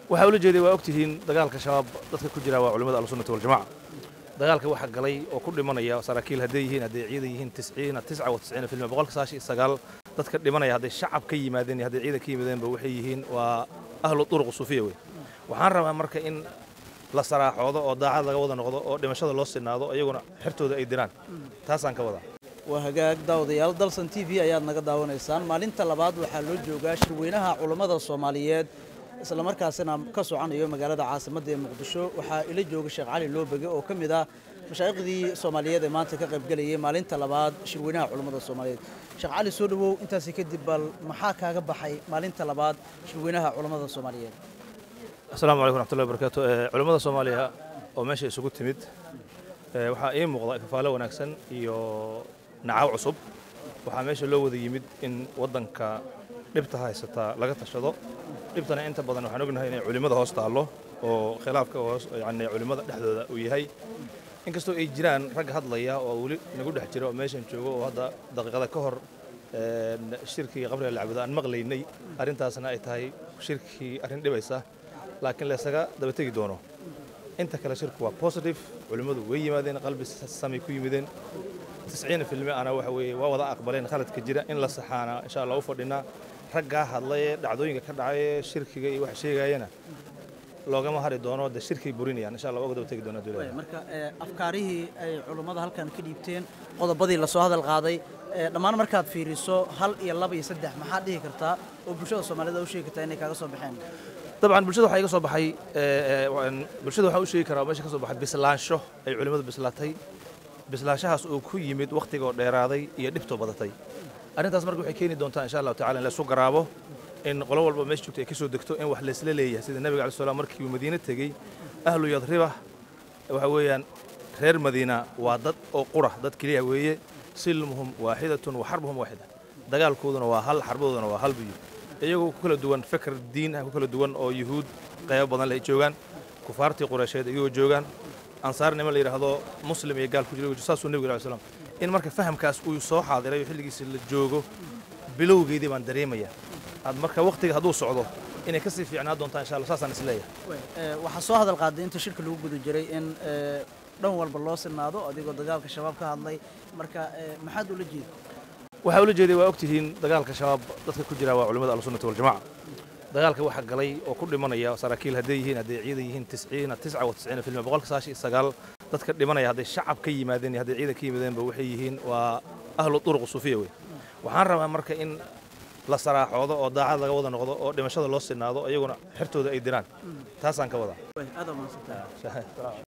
waxaa ula jeeday waa ogtihiin dagaalka shabaab dadka ku jira waa culimmada ahlusunnati waljamaca dagaalka waxaa galay oo ku dhimanaya saraakiil hadday yihiin hadday ciidan yihiin tisciina tisca wa tisciina filmi boqolka sagaashan iyo sagaal dadka dhimanaya hadday shacab ka yimaadeen iyo hadday ciidan ka yimaadeenba waxay yihiin waa ahlu turuq suufiya wey waxaan rabaa marka in la saraaxoodo oo daacad laga wada noqdo oo dhimashada loo sinaado iyaguna xertooda ay diraan taasaan ka wadaa waa hagaag daawadayaal dalsan t v ayaad naga daawanaysaan maalinta labaad waxaa loo joogaa shirweynaha culammada soomaaliyeed islamarkaasina ka soconayo magaalada caasimadda ee muqdisho waxaa ila jooga sheekh cali loobege oo ka mid ah mashaaikhdii soomaaliyeed ee maanta ka qaybgelayay maalinta labaad shirweynaha culammada soomaaliyeed sheekh cali soo dhowow intaasi kadib bal maxaa kaaga baxay maalinta labaad shirweynaha culammada soomaaliyeed asalaamu calaykum raxmatullahi barakaatu culimmada soomaaliya oo meesha isugu timid waxaa ii muuqda kafaalo wanaagsan iyo nacaw cusub waxaa meesha loo wada yimid in waddanka dhibta haysataa laga tashado dhibtana inta badan waxaan ognahay inay culimmada hoos taallo oo khilaafka hoos yani culimmada dhexdooda uu yahay inkastoo ay jiraan rag hadlaya oo weli nagu dhex jira oo meeshan joogo oo hadda daqiiqada ka hor shirkii qabriga lacbudo aan maqlaynay arrintaasna ay tahay shirkii arrin dhibaysa laakiin laysaga daba tegi doono inta kale shirku waa positive culimmadu way yimaadeen qalbi samay ku yimideen tisciina filmi ana waxa weeye waa wada aqbaleen khaladka jira in la saxaana insha allah u fadhinaa raggaa hadlaye dhacdooyinka ka dhacaye shirkiga iyo wax sheegayana loogama hari doono de shirkay burinayaan insha allah waa uga daba tegi doonaa dowladda marka afkaarihii ay culummada halkan ka dhiibteen qodobadii lasoo hadal qaaday dhammaan markaad fiiriso hal iyo laba iyo saddex maxaad dhihi kartaa oo bulshada soomaalida u sheegi kartaa inay kaaga soo baxeen dabcan bulshada waxaa iga soo baxay bulshada waxaa u sheegi karaa meesha ka soo baxay bislaansho ay culimmadu bislaatay bislaanshahaas uu ku yimid wakhtigoo dheeraaday iyo dhibtoo badatay arrintaas marka waxay keeni doontaa insha allahu tacala in la isu garaabo in qolo walba meesha joogta ay ka soo degto in wax laysla leeyahay sida nebiga alai slam markii uu madiine tegey ahlu yadriba waxa weeyaan reer madiina waa dad oo qura dad keliya weeye silmuhum waaxidatun wa xarbuhum waaxida dagaalkooduna waa hal xarbadooduna waa hal biyo iyagoo ku kala duwan fikr diin ah ku kala duwan oo yuhuud qaybo badan leh ay joogaan kufaartii qureysheed iyagoo joogaan ansaar niman la yidhaahdo muslim iyo gaal ku jira saasuu nebigu alai slam in marka fahamkaas uu soo xaadiray oo xilligiisa la joogo bilowgeedii baan dareemaya ad marka wakhtiga hadduu socdo inay ka sii fiicnaa doontaa insha allah saasaan isleeyahay waxaa soo hadal qaaday inta shirka lagu guda jiray in dhan walba loo sinaado adigoo dagaalka shabaab ka hadlay marka maxaad ula jeeda waxaa ula jeeday waa ogtihiin dagaalka shabaab dadka ku jira waa culimmada ahlusunnati waljamaca dagaalka waxaa galay oo ku dhimanaya saraakiil hadday yihiin hadday ciidan yihiin tisciina tisca wa tisciina filmi boqolka sagaashan iyo sagaal dadka dhimanaya hadday shacab ka yimaadeen iyo hadday ciidan ka yimaadeenba waxay yihiin waa ahlu turuq suufiya wey waxaan rabaa marka in la saraaxoodo oo daacad laga wada noqdo oo dhimashada loo sinaado iyaguna xertooda ay diraan taasaan ka wadaa